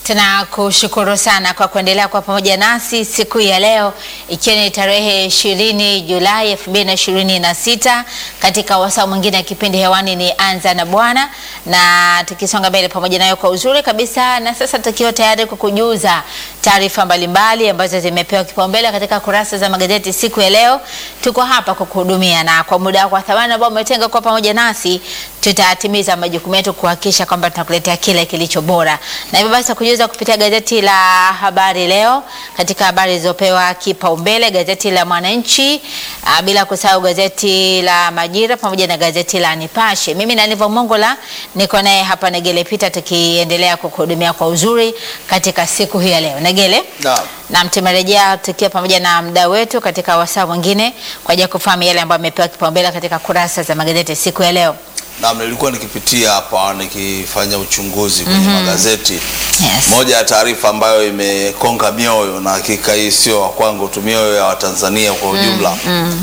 Tunakushukuru sana kwa kuendelea kwa pamoja nasi siku ya leo ikiwa ni tarehe ishirini Julai elfu mbili na ishirini na sita katika wasaa mwingine ya kipindi hewani ni Anza na Bwana, na tukisonga mbele pamoja nayo kwa uzuri kabisa, na sasa tukiwa tayari kukujuza taarifa mbalimbali ambazo zimepewa kipaumbele katika kurasa za magazeti siku ya leo. Tuko hapa kukuhudumia na kwa muda wako wa thamani ambao umetenga kwa pamoja nasi, tutatimiza majukumu yetu kuhakikisha kwamba tunakuletea kile kilicho bora, na hivyo basi kujuza kupitia gazeti la Habari Leo katika habari zilizopewa kipaumbele, gazeti la Mwananchi, ah, bila kusahau gazeti la Majira pamoja na gazeti la Nipashe. Mimi na Nivo Mongola niko naye hapa Negele Pita, tukiendelea kukuhudumia kwa uzuri katika siku hii ya leo. Negele, Naam. na tumerejea tukiwa pamoja na mdau wetu katika wasaa mwingine kwa ajili ya kufahamu yale ambayo amepewa kipaumbele katika kurasa za magazeti siku ya leo. Naam, nilikuwa nikipitia hapa nikifanya uchunguzi kwenye magazeti. Yes. Moja ya taarifa ambayo imekonga mioyo na hakika hii sio wa kwangu tu, mioyo ya Watanzania kwa ujumla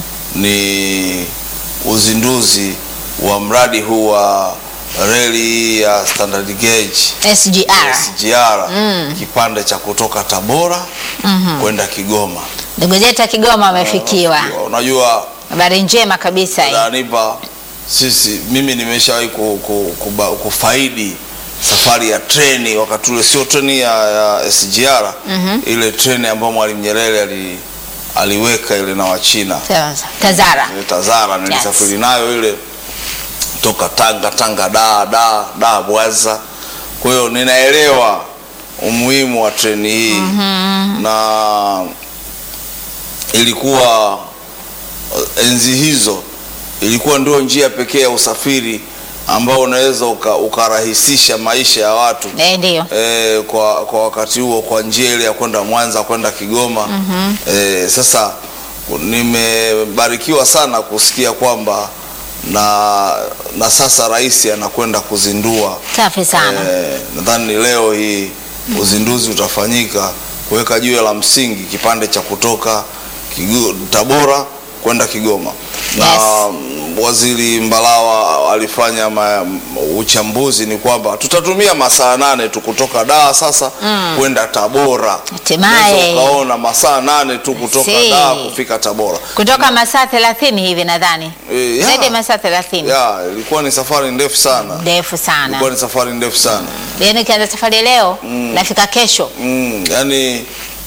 ni uzinduzi wa mradi huu wa reli ya standard gauge SGR. SGR kipande cha kutoka Tabora kwenda Kigoma. Ndugu zetu wa Kigoma wamefikiwa. Unajua Habari njema kabisa hii. Danipa, sisi mimi nimeshawahi ku, ku, kuba, kufaidi safari ya treni wakati ule, sio treni ya, ya SGR ile treni ambayo Mwalimu Nyerere ali, aliweka ile na Wachina Sawa, sawa. Tazara. ile Tazara, nilisafiri nayo ile toka Tanga Tanga da da da Bwaza. Kwa hiyo ninaelewa umuhimu wa treni hii na ilikuwa enzi hizo ilikuwa ndio njia pekee ya usafiri ambao unaweza uka, ukarahisisha maisha ya watu Eh, ndio. e, kwa, kwa wakati huo kwa njia ile ya kwenda Mwanza kwenda Kigoma e, sasa nimebarikiwa sana kusikia kwamba na, na sasa rais anakwenda kuzindua Safi sana. Eh, nadhani ni leo hii uzinduzi utafanyika kuweka jiwe la msingi kipande cha kutoka Kigo, Tabora kwenda Kigoma na Yes. mm, waziri Mbalawa alifanya ma, uchambuzi ni kwamba tutatumia masaa nane tu kutoka Dar sasa kwenda Tabora. Hatimaye. Unaweza ukaona masaa nane tu kutoka See. Dar kufika Tabora. Kutoka masaa 30 hivi nadhani. Eh, ya. Zaidi ya masaa 30. Ya, ilikuwa ni safari ndefu sana, Ndefu sana. ilikuwa ni safari ndefu sana. Yaani ukianza safari leo nafika kesho. Mm, yani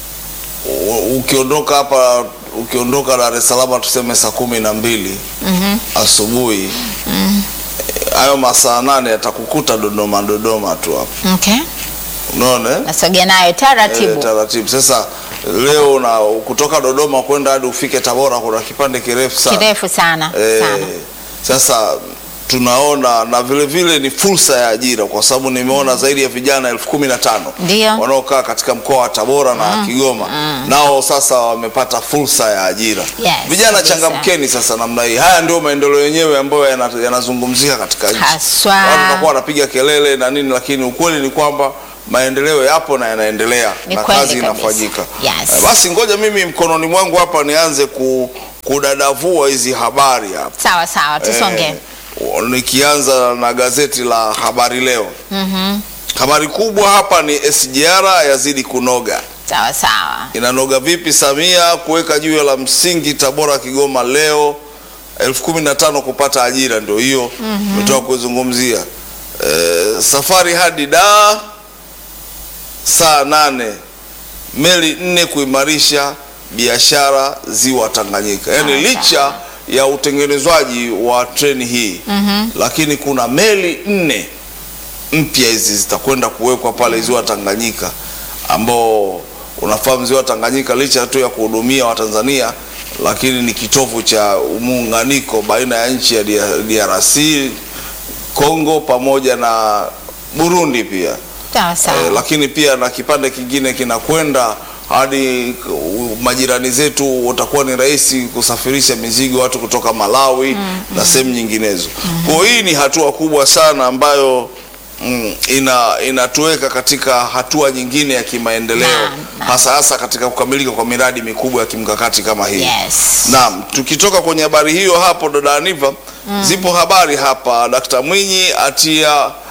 u- ukiondoka hapa ukiondoka Dar es Salaam tuseme saa kumi na mbili asubuhi eh, hayo masaa nane yatakukuta Dodoma Dodoma tu hapo, Okay. unaona eh? Nasogea nayo Eh, taratibu. taratibu. Sasa leo na kutoka Dodoma kwenda hadi ufike Tabora kuna kipande kirefu sana Kirefu sana. Eh, Sana. sasa tunaona na vile vile ni fursa ya ajira kwa sababu nimeona zaidi ya vijana elfu kumi na tano Ndio. wanaokaa katika mkoa wa Tabora na Kigoma nao sasa wamepata fursa ya ajira. Yes, Vijana kabisa. changamkeni sasa namna hii. Haya ndio maendeleo yenyewe ambayo yana- yanazungumzika katika nchi. Haswa. Watu watakuwa wanapiga kelele na nini, lakini ukweli ni kwamba maendeleo yapo na yanaendelea Ni na kweli kazi kabisa. inafanyika. Yes. Eh, Basi ngoja mimi mkononi mwangu hapa nianze ku, kudadavua hizi habari hapa. Sawa sawa, tusonge. Eh, nikianza na gazeti la Habari Leo. Habari kubwa hapa ni SGR yazidi kunoga. Sawa sawa. Inanoga vipi? Samia kuweka jiwe la msingi Tabora Kigoma leo elfu kumi na tano kupata ajira, ndio hiyo umetoka kuzungumzia. Eh, safari hadi Dar saa nane, meli nne kuimarisha biashara ziwa Tanganyika. Yaani Sawa, licha ya utengenezwaji wa treni hii lakini kuna meli nne mpya hizi zitakwenda kuwekwa pale ziwa Tanganyika, ambao unafahamu ziwa Tanganyika licha tu ya kuhudumia Watanzania, lakini ni kitovu cha muunganiko baina ya nchi ya DRC, Kongo pamoja na Burundi pia Sawa sawa. eh, lakini pia na kipande kingine kinakwenda hadi uh, majirani zetu, watakuwa ni rahisi kusafirisha mizigo watu kutoka Malawi na sehemu nyinginezo. Kwa hiyo hii ni hatua kubwa sana ambayo mm, ina inatuweka katika hatua nyingine ya kimaendeleo Naam, naam. hasa hasa katika kukamilika kwa miradi mikubwa ya kimkakati kama hii. Yes. Naam, tukitoka kwenye habari hiyo hapo dada Aniva, zipo habari hapa. Dkt. Mwinyi atia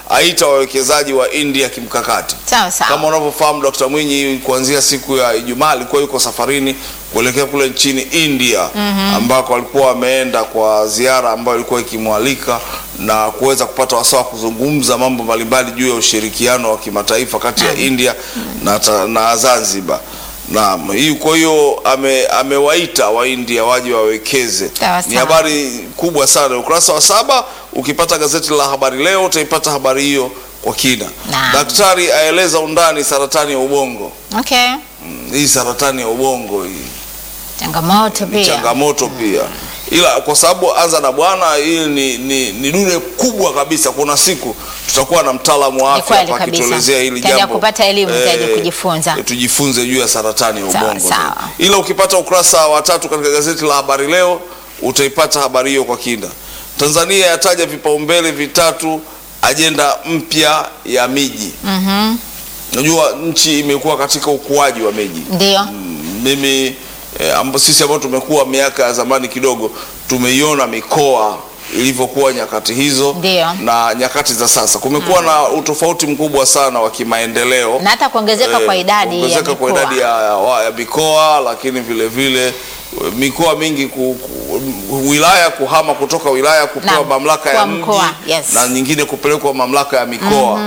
aita wawekezaji wa India kimkakati. Sawa sawa. Kama unavyofahamu Dr. Mwinyi kuanzia siku ya Ijumaa alikuwa yuko safarini kuelekea kule nchini India ambako alikuwa ameenda kwa ziara ambayo ilikuwa ikimwalika na kuweza kupata wasaa wa kuzungumza mambo mbalimbali juu ya ushirikiano wa kimataifa kati ya India na, ta- na Zanzibar. Naam, hii kwa hiyo ame, amewaita Waindia waje wawekeze. Sawa Ni sawa. habari kubwa sana. Ukurasa wa saba ukipata gazeti la Habari Leo utaipata habari hiyo kwa kina. Naam. Daktari aeleza undani saratani ya ubongo. Okay. Mm, Hii saratani ya ubongo hii Changamoto ni pia. changamoto pia, ila kwa sababu anza na bwana, hii ni, ni, ni dude kubwa kabisa. Kuna siku tutakuwa na mtaalamu wa Ni afya kweli hapa kabisa. akituelezea hili Tutaenda jambo, kupata elimu zaidi, kujifunza. tujifunze juu ya saratani ya Sawa, ubongo. sawa. Ila ukipata ukurasa wa tatu katika gazeti la Habari Leo utaipata habari hiyo kwa kina. Tanzania yataja vipaumbele vitatu ajenda mpya ya miji. Mhm. Unajua nchi imekuwa katika ukuaji wa miji Ndio. Mm, mimi eh, amba, sisi ambao tumekuwa miaka ya zamani kidogo tumeiona mikoa ilivyokuwa nyakati hizo Ndio. na nyakati za sasa kumekuwa na utofauti mkubwa sana wa kimaendeleo Na hata kuongezeka Eh, kwa idadi ya kuongezeka kwa mikoa. idadi ya, ya, ya mikoa lakini vile vile eh, mikoa mingi ku, ku, wilaya kuhama kutoka wilaya kupewa Naam, mamlaka ya kuwa mji mkoa, yes. na nyingine kupelekwa mamlaka ya mikoa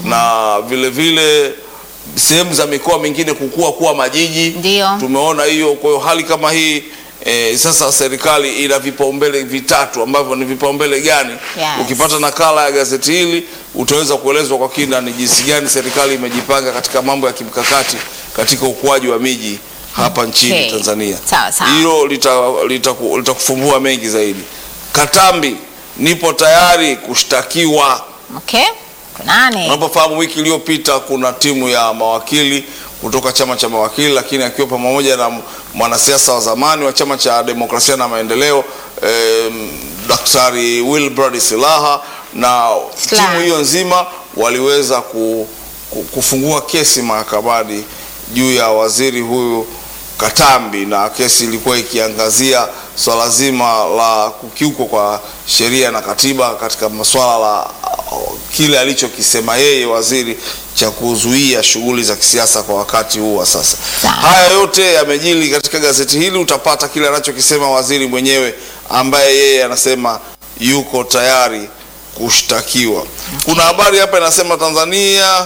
na vile vile sehemu za mikoa mingine kukua kuwa majiji Ndio. tumeona hiyo. Kwa hiyo hali kama hii eh, sasa serikali ina vipaumbele vitatu ambavyo ni vipaumbele gani? Yes. Ukipata nakala ya gazeti hili utaweza kuelezwa kwa kina ni jinsi gani serikali imejipanga katika mambo ya kimkakati katika ukuaji wa miji hapa nchini Okay. Tanzania. Sawa, sawa. Hilo litakufumbua lita, lita litakufumbua mengi zaidi. Katambi, nipo tayari kushtakiwa. Okay. Kunani? Unapofahamu wiki iliyopita kuna timu ya mawakili kutoka chama cha mawakili, lakini akiwa pamoja na mwanasiasa wa zamani wa chama cha demokrasia na maendeleo eh, Daktari Wilbrad Silaha na Silaha. timu hiyo nzima waliweza ku, ku, kufungua kesi mahakamani juu ya waziri huyu Katambi, na kesi ilikuwa ikiangazia swala zima la kukiukwa kwa sheria na katiba katika masuala la uh, kile alichokisema yeye waziri cha kuzuia shughuli za kisiasa kwa wakati huu wa sasa. Sawa. Haya yote yamejili katika gazeti hili, utapata kile anachokisema waziri mwenyewe ambaye yeye anasema yuko tayari kushtakiwa. Kuna habari hapa inasema Tanzania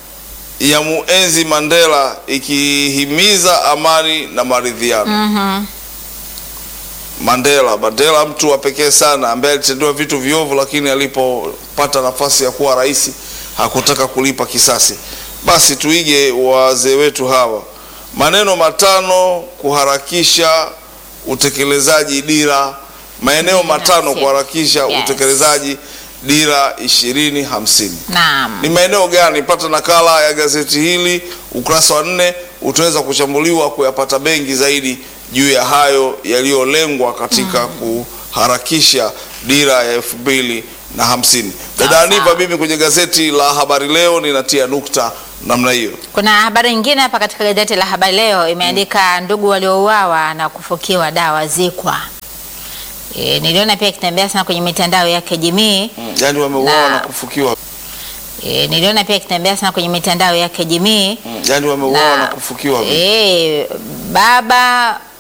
ya muenzi Mandela ikihimiza amani na maridhiano. Mhm. Mandela, Mandela mtu wa pekee sana ambaye alitendewa vitu viovu, lakini alipopata nafasi ya kuwa rais hakutaka kulipa kisasi. Basi tuige wazee wetu hawa, maneno matano kuharakisha utekelezaji dira, maeneo matano hamsini. kuharakisha Yes. utekelezaji dira ishirini hamsini Naam. ni maeneo gani? Pata nakala ya gazeti hili ukurasa wa nne, utaweza kuchambuliwa kuyapata mengi zaidi juu ya hayo yaliyolengwa katika kuharakisha dira ya elfu mbili na hamsini. Dada Sawa, Aniva, sawa. mimi kwenye gazeti la Habari Leo ninatia nukta namna hiyo. Kuna habari nyingine hapa katika gazeti la Habari Leo imeandika ndugu waliouawa na kufukiwa dawa zikwa. E, niliona pia ikitembea sana kwenye mitandao ya kijamii. Yaani wameuawa Na- na kufukiwa, E, niliona pia ikitembea sana kwenye mitandao ya kijamii. yaani wameuawa na Na- kufukiwa. E, baba